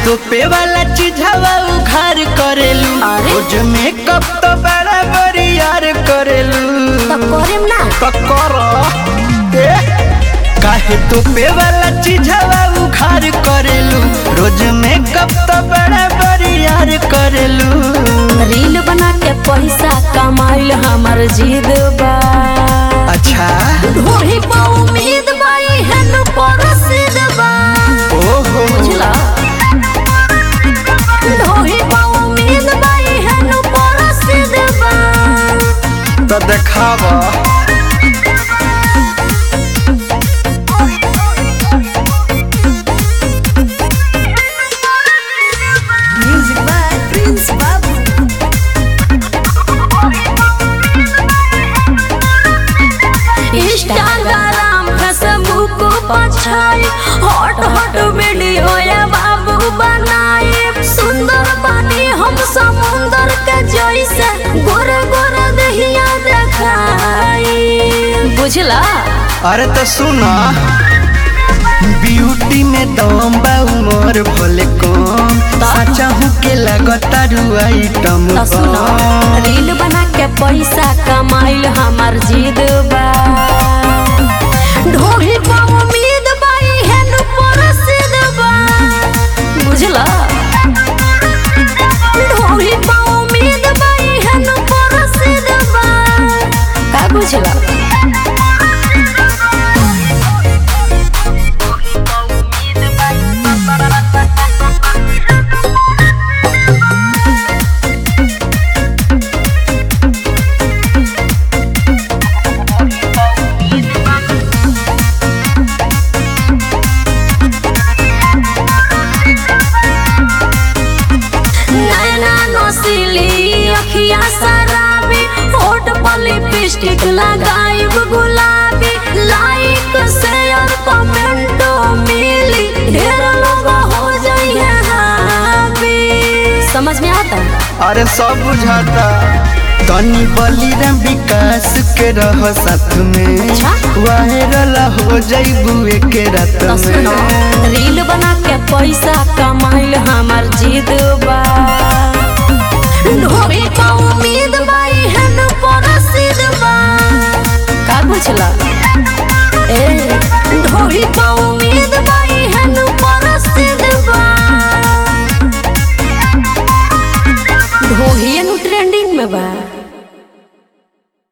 तोपे वाला चीज हवा उघार करेलू अरे? रोज मेकअप तो बड़ा बरियार करेलू तो करेम ना पकर ए काहे तोपे वाला चीज हवा उघार करेलू रोज मेकअप तो बड़ा बरियार करेलू रील बना के पैसा कमाइल हमर जिद बा अच्छा ढोही पा उम्मीद बाई हन परसिद बा ओहो बुझला ढोही पा उम्मीद बाई हन परसिद बा तो देखावा music by prince Babu Instagram Facebook पछाई हॉट हॉट वीडियो या बाबू बनाए सुंदर बनी हम समुंदर के जैसे गोरे गोरे दहिया देखाई बुझला अरे तो सुना ब्यूटी में दम बा उमर भले कम साचा हूँ के लगता आइटम तो सुनो रील बना के पैसा कमाइल हमार जिद बा ढोही पा उम्मीद बाई हेन परसिद बा बुझला ढोही पा उम्मीद बाई हेन परसिद बा का बुझला नैना नसीली अखिया शराबी होठ पर लिपस्टिक लगाइब गुलाबी लाइक शेयर कमेंट मिली ढेर लोग हो जाइए हाबी समझ में आता अरे सब बुझाता तनी बलिराम विकास के रह साथ में अच्छा। वायरल हो जाइबू एक रात तो सुनो में रील बना के पैसा कमाइल हमार जिद बा ढोरी पा उम्मीद बाई हन परसिद बा का बुझला ए ढोरी पा उम्मीद बाई हन परसिद बा ढोही ट्रेंडिंग में बा